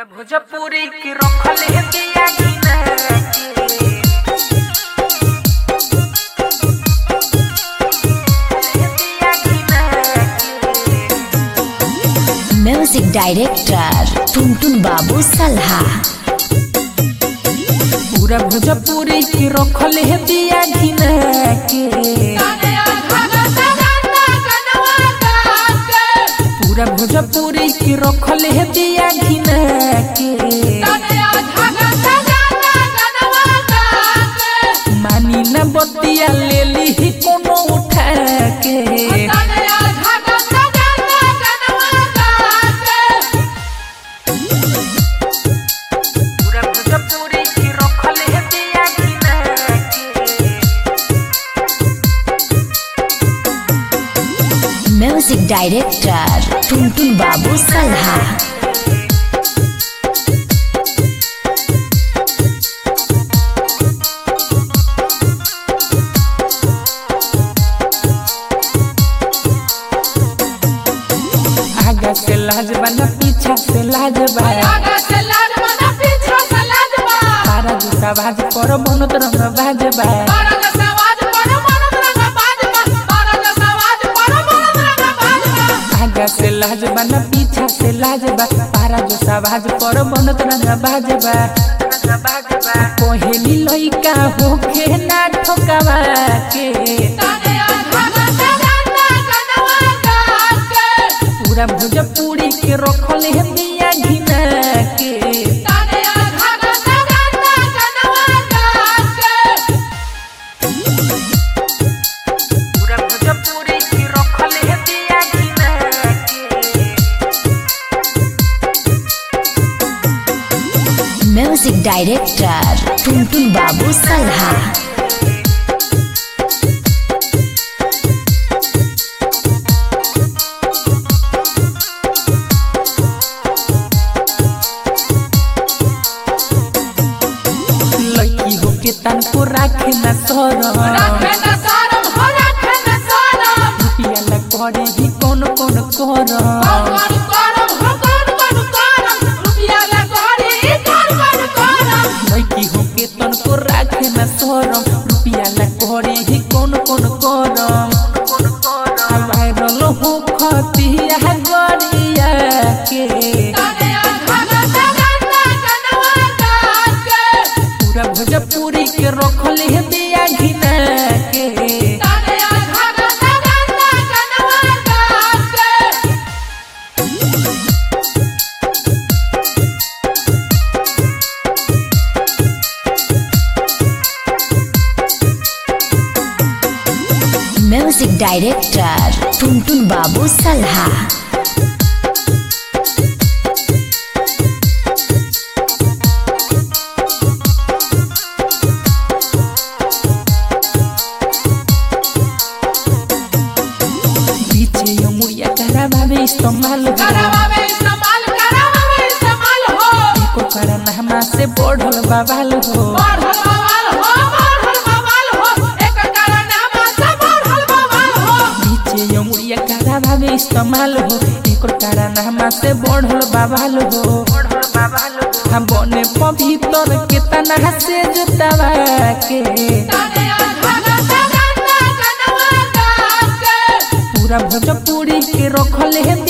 पूरा भोजपुरी के रखल है दिया गिना के दिया गिना के म्यूजिक डायरेक्टर टुनटुन बाबू सलहा पूरा भोजपुरी के रखल है दिया गिना के पूरा भोजपुरी के रखल है दिया गिना के मानी न बतिया ले ली कोनो उठा के पूरा भोजपुरी के रखल है दिया गिना के म्यूजिक डायरेक्टर टुनटुन बाबू सलहा आगा से लाज बना पीछा से लाज बा तारा जूता भाज पर बनत रंग बाज बा आगा से लाज बना पीछा से लाज बा तारा जूता भाज पर बनत रंग बाज बा कोहेली लइका होखे ना ठोकावा के पूरा भोजपुरी के रखल है दिया घिना के पूरा भोजपुरी के रखल है दिया घिना के म्यूजिक डायरेक्टर टुनटुन बाबू सलहा लड़की होके तनको राखे न सरम रुपिया ला करे ही कौन कौन करम लड़की होके तनको राखे न सरम रुपिया ला करे ही कौन कौन करम वायरल हो खतिया गरिया के पूरा भोजपुरी के रखल है दिया घिना के म्यूजिक डायरेक्टर टुनटुन बाबू सलहा पीछे मुड़िया करा भावे इस्तेमाल हो एको कारण हमा से बढ़ल बवाल हो पीछे मुड़िया करा भावे इस्तेमाल हो एको कारण हमा से बढ़ल बवाल हो हम बने पवित्र के तना से जुतावा के पूरा भोजपुरी के रखल है